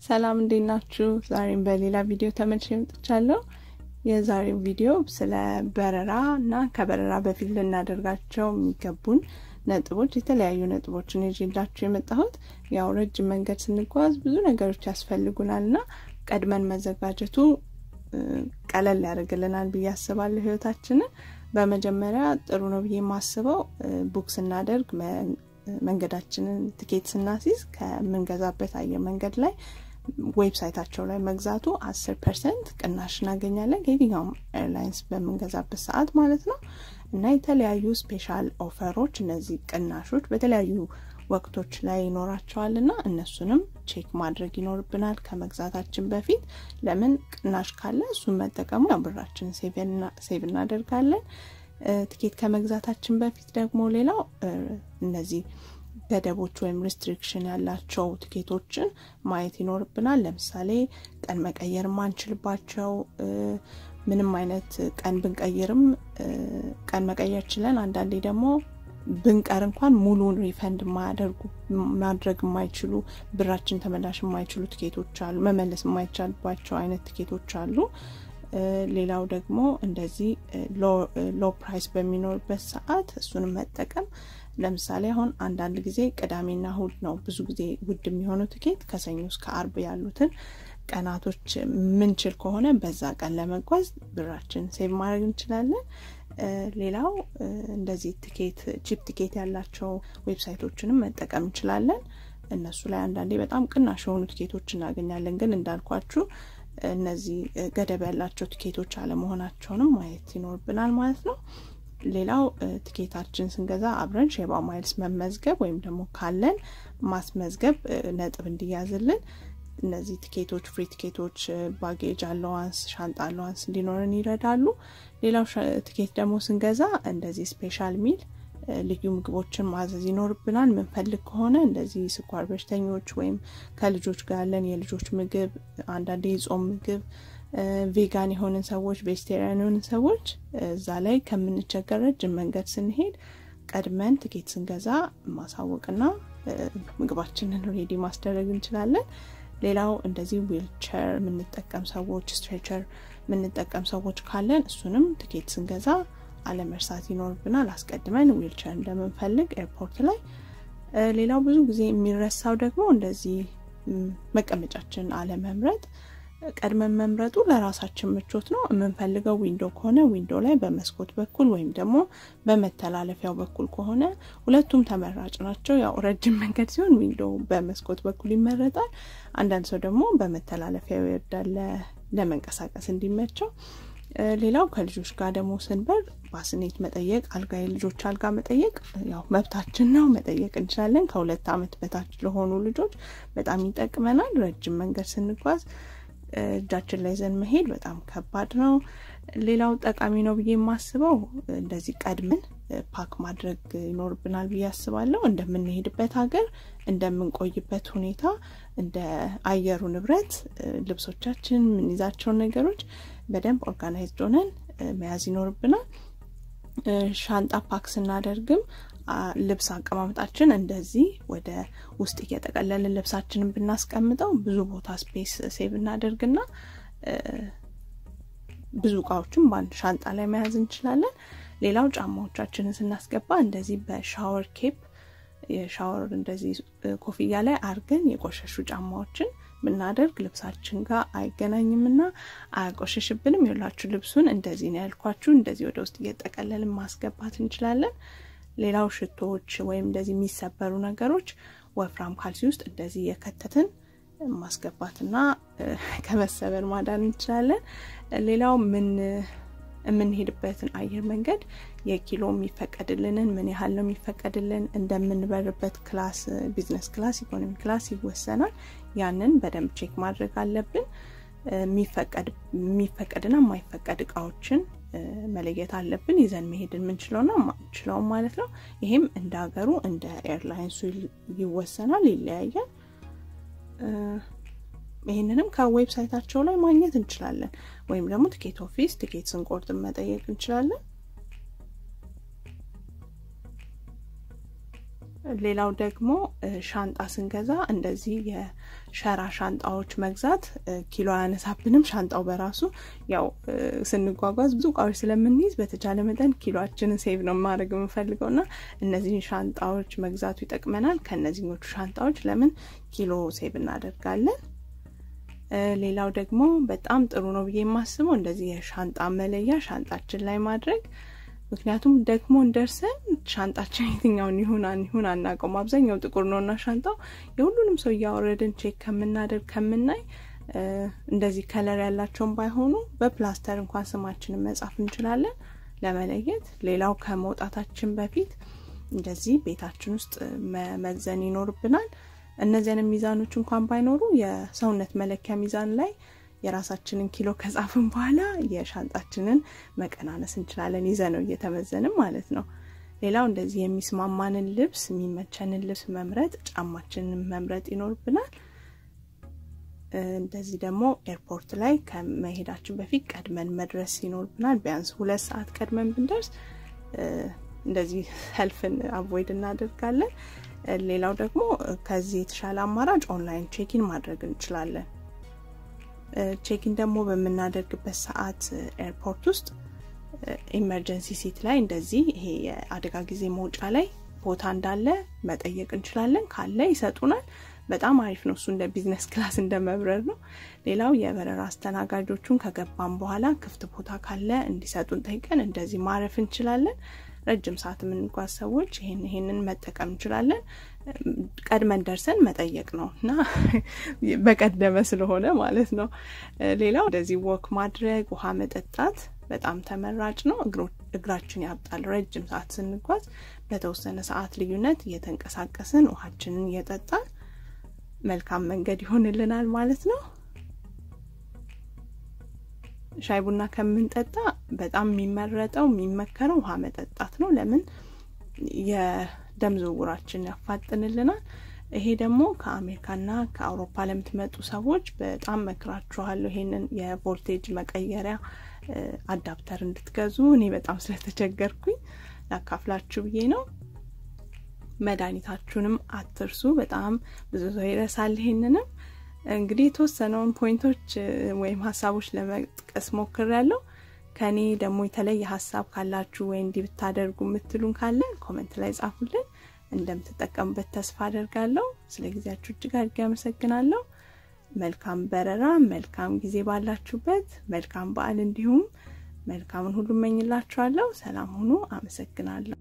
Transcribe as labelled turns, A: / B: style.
A: ሰላም እንዴት ናችሁ? ዛሬም በሌላ ቪዲዮ ተመልሼ መጥቻለሁ። የዛሬው ቪዲዮ ስለ በረራ እና ከበረራ በፊት ልናደርጋቸው የሚገቡን ነጥቦች የተለያዩ ነጥቦችን ይዤላችሁ የመጣሁት ያው ረጅም መንገድ ስንጓዝ ብዙ ነገሮች ያስፈልጉናል እና ቀድመን መዘጋጀቱ ቀለል ያደርግልናል ብዬ አስባለሁ ህይወታችንን። በመጀመሪያ ጥሩ ነው ብዬ የማስበው ቡክ ስናደርግ መንገዳችንን ትኬት ስናሲዝ ከምንገዛበት አየር መንገድ ላይ ዌብሳይታቸው ላይ መግዛቱ አስር ፐርሰንት ቅናሽ እናገኛለን ከየትኛውም ኤርላይንስ በምንገዛበት ሰዓት ማለት ነው። እና የተለያዩ ስፔሻል ኦፈሮች እነዚህ ቅናሾች በተለያዩ ወቅቶች ላይ ይኖራቸዋል እና እነሱንም ቼክ ማድረግ ይኖርብናል ከመግዛታችን በፊት። ለምን ቅናሽ ካለ እሱን መጠቀሙ ያው ብራችንን ሴቭ እናደርጋለን። ትኬት ከመግዛታችን በፊት ደግሞ ሌላው እነዚህ ገደቦች ወይም ሪስትሪክሽን ያላቸው ትኬቶችን ማየት ይኖርብናል። ለምሳሌ ቀን መቀየር ማንችልባቸው ምንም አይነት ቀን ብንቀይርም ቀን መቀየር ችለን አንዳንዴ ደግሞ ብንቀር እንኳን ሙሉን ሪፈንድ ማያደርጉ ማድረግ የማይችሉ ብራችን ተመላሽ የማይችሉ ትኬቶች አሉ። መመለስ የማይቻልባቸው አይነት ትኬቶች አሉ። ሌላው ደግሞ እንደዚህ ሎ ፕራይስ በሚኖርበት ሰዓት እሱንም መጠቀም ለምሳሌ አሁን አንዳንድ ጊዜ ቅዳሜና እሁድ ነው ብዙ ጊዜ ውድ የሚሆነው ትኬት ከሰኞ እስከ አርብ ያሉትን ቀናቶች ምንችል ከሆነ በዛ ቀን ለመጓዝ ብራችን ሴቭ ማድረግ እንችላለን። ሌላው እንደዚህ ትኬት ቺፕ ትኬት ያላቸው ዌብሳይቶችንም መጠቀም እንችላለን። እነሱ ላይ አንዳንዴ በጣም ቅናሽ የሆኑ ትኬቶች እናገኛለን። ግን እንዳልኳችሁ እነዚህ ገደብ ያላቸው ትኬቶች አለመሆናቸውንም ማየት ይኖርብናል ማለት ነው። ሌላው ትኬታችን ስንገዛ አብረን ሼባ ማይልስ መመዝገብ ወይም ደግሞ ካለን ማስመዝገብ ነጥብ እንዲያዝልን እነዚህ ትኬቶች ፍሪ ትኬቶች ባጌጅ አለዋንስ፣ ሻንጣ አለዋንስ እንዲኖረን ይረዳሉ። ሌላው ትኬት ደግሞ ስንገዛ እንደዚህ ስፔሻል ሚል ልዩ ምግቦችን ማዘዝ ይኖርብናል። ምንፈልግ ከሆነ እንደዚህ ስኳር በሽተኞች ወይም ከልጆች ጋር ያለን የልጆች ምግብ፣ አንዳንዴ የጾም ምግብ ቬጋን የሆንን ሰዎች ቬጅቴሪያን የሆንን ሰዎች እዛ ላይ ከምንቸገር ረጅም መንገድ ስንሄድ ቀድመን ትኬት ስንገዛ ማሳወቅና ምግባችንን ሬዲ ማስደረግ እንችላለን። ሌላው እንደዚህ ዊልቸር የምንጠቀም ሰዎች ስትሬቸር የምንጠቀም ሰዎች ካለን እሱንም ትኬት ስንገዛ አለመርሳት ይኖርብናል። አስቀድመን ዊልቸር እንደምንፈልግ ኤርፖርት ላይ። ሌላው ብዙ ጊዜ የሚረሳው ደግሞ እንደዚህ መቀመጫችን አለመምረጥ ቀድመን መምረጡ ለራሳችን ምቾት ነው። የምንፈልገው ዊንዶ ከሆነ ዊንዶ ላይ በመስኮት በኩል ወይም ደግሞ በመተላለፊያው በኩል ከሆነ ሁለቱም ተመራጭ ናቸው። ያው ረጅም መንገድ ሲሆን ዊንዶ በመስኮት በኩል ይመረጣል። አንዳንድ ሰው ደግሞ በመተላለፊያው ይወዳል ለመንቀሳቀስ እንዲመቸው። ሌላው ከልጆች ጋር ደግሞ ስንበር ባስኔት መጠየቅ፣ አልጋ የልጆች አልጋ መጠየቅ ያው መብታችን ነው፣ መጠየቅ እንችላለን። ከሁለት ዓመት በታች ለሆኑ ልጆች በጣም ይጠቅመናል። ረጅም መንገድ ስንጓዝ እጃችን ላይ ዘን መሄድ በጣም ከባድ ነው። ሌላው ጠቃሚ ነው ብዬ የማስበው እንደዚህ ቀድመን ፓክ ማድረግ ይኖርብናል ብዬ አስባለሁ። እንደምንሄድበት ሀገር፣ እንደምንቆይበት ሁኔታ፣ እንደ አየሩ ንብረት ልብሶቻችን፣ የምንይዛቸውን ነገሮች በደንብ ኦርጋናይዝድ ሆነን መያዝ ይኖርብናል። ሻንጣ ፓክ ስናደርግም ልብስ አቀማመጣችን እንደዚህ ወደ ውስጥ እየጠቀለልን ልብሳችንን ብናስቀምጠው ብዙ ቦታ ስፔስ ሴቭ እናደርግና ብዙ እቃዎችን በአንድ ሻንጣ ላይ መያዝ እንችላለን። ሌላው ጫማዎቻችንን ስናስገባ እንደዚህ በሻወር ኬፕ የሻወር እንደዚህ ኮፍያ ላይ አርገን የቆሸሹ ጫማዎችን ብናደርግ ልብሳችን ጋር አይገናኝምና አያቆሸሽብንም። የላችሁ ልብሱን እንደዚህ ነው ያልኳችሁ። እንደዚህ ወደ ውስጥ እየጠቀለልን ማስገባት እንችላለን። ሌላው ሽቶዎች ወይም እንደዚህ የሚሰበሩ ነገሮች ወፍራም ካልሲ ውስጥ እንደዚህ የከተትን ማስገባትና ከመሰበር ማዳን እንችላለን። ሌላው ምን የምንሄድበትን አየር መንገድ የኪሎ የሚፈቀድልንን ምን ያህል ነው የሚፈቀድልን እንደምንበርበት ክላስ፣ ቢዝነስ ክላስ፣ ኢኮኖሚ ክላስ ይወሰናል። ያንን በደንብ ቼክ ማድረግ አለብን። የሚፈቀድና የማይፈቀድ እቃዎችን መለየት አለብን። ይዘን መሄድ የምንችለውና የማንችለውም ማለት ነው። ይሄም እንደ ሀገሩ እንደ ኤርላይንሱ ይወሰናል፣ ይለያያል። ይህንንም ከዌብሳይታቸው ላይ ማግኘት እንችላለን። ወይም ደግሞ ትኬት ኦፊስ ትኬት ስንቆርጥ መጠየቅ እንችላለን። ሌላው ደግሞ ሻንጣ ስንገዛ እንደዚህ የሸራ ሻንጣዎች መግዛት ኪሎ አያነሳብንም። ሻንጣው በራሱ ያው ስንጓጓዝ ብዙ እቃዎች ስለምንይዝ በተቻለ መጠን ኪሎችንን ሴቭ ነው ማድረግ የምንፈልገው እና እነዚህን ሻንጣዎች መግዛቱ ይጠቅመናል። ከእነዚህኞቹ ሻንጣዎች ለምን ኪሎ ሴቭ እናደርጋለን። ሌላው ደግሞ በጣም ጥሩ ነው ብዬ የማስበው እንደዚህ የሻንጣ መለያ ሻንጣችን ላይ ማድረግ ምክንያቱም ደግሞ እንደርሰን ሻንጣችን የትኛውን ይሁን ይሁን አናውቀውም። አብዛኛው ጥቁር ነው እና ሻንጣው የሁሉንም ሰው እያወረድን ቼክ ከምናደርግ ከምናይ እንደዚህ ከለር ያላቸውን ባይሆኑ በፕላስተር እንኳን ስማችንን መጻፍ እንችላለን ለመለየት። ሌላው ከመውጣታችን በፊት እንደዚህ ቤታችን ውስጥ መመዘን ይኖርብናል። እነዚያንም ሚዛኖች እንኳን ባይኖሩ የሰውነት መለኪያ ሚዛን ላይ የራሳችንን ኪሎ ከጻፍን በኋላ የሻንጣችንን መቀናነስ እንችላለን፣ ይዘነው እየተመዘንም ማለት ነው። ሌላው እንደዚህ የሚስማማንን ልብስ የሚመቸንን ልብስ መምረጥ፣ ጫማችንን መምረጥ ይኖርብናል። እንደዚህ ደግሞ ኤርፖርት ላይ ከመሄዳችን በፊት ቀድመን መድረስ ይኖርብናል። ቢያንስ ሁለት ሰዓት ቀድመን ብንደርስ እንደዚህ ሰልፍን አቮይድ እናደርጋለን። ሌላው ደግሞ ከዚህ የተሻለ አማራጭ ኦንላይን ቼኪን ማድረግ እንችላለን። ቼኪን ደግሞ በምናደርግበት ሰዓት ኤርፖርት ውስጥ ኢመርጀንሲ ሲት ላይ እንደዚህ ይሄ የአደጋ ጊዜ መውጫ ላይ ቦታ እንዳለ መጠየቅ እንችላለን። ካለ ይሰጡናል። በጣም አሪፍ ነው። እሱ እንደ ቢዝነስ ክላስ እንደ መብረር ነው። ሌላው የበረራ አስተናጋጆቹን ከገባን በኋላ ክፍት ቦታ ካለ እንዲሰጡን ጠይቀን እንደዚህ ማረፍ እንችላለን። ረጅም ሰዓት የምንጓዝ ሰዎች ይሄን ይሄንን መጠቀም እንችላለን። ቀድመን ደርሰን መጠየቅ ነው እና በቀደመ ስለሆነ ማለት ነው። ሌላው እንደዚህ ወክ ማድረግ፣ ውሃ መጠጣት በጣም ተመራጭ ነው። እግራችን ያብጣል። ረጅም ሰዓት ስንጓዝ በተወሰነ ሰዓት ልዩነት እየተንቀሳቀስን ውሃችንን እየጠጣን መልካም መንገድ ይሆንልናል ማለት ነው። ሻይ ቡና ከምንጠጣ በጣም የሚመረጠው የሚመከረው ውሃ መጠጣት ነው። ለምን የደም ዝውውራችን ያፋጥንልናል። ይሄ ደግሞ ከአሜሪካና ከአውሮፓ ለምትመጡ ሰዎች በጣም መክራችኋለሁ። ይሄንን የቮልቴጅ መቀየሪያ አዳፕተር እንድትገዙ እኔ በጣም ስለተቸገርኩኝ ላካፍላችሁ ብዬ ነው። መድኃኒታችሁንም አትርሱ። በጣም ብዙ ሰው ይረሳል። ይሄንንም እንግዲህ የተወሰነውን ፖይንቶች ወይም ሀሳቦች ለመጥቀስ ሞክሬያለሁ። ከኔ ደግሞ የተለየ ሀሳብ ካላችሁ ወይ እንዲህ ብታደርጉ የምትሉን ካለ ኮመንት ላይ ጻፉልን። እንደምትጠቀሙበት ተስፋ አደርጋለሁ። ስለ ጊዜያችሁ እጅግ አድርጌ አመሰግናለሁ። መልካም በረራ፣ መልካም ጊዜ ባላችሁበት፣ መልካም በዓል እንዲሁም መልካምን ሁሉ እመኝላችኋለሁ። ሰላም ሁኑ። አመሰግናለሁ።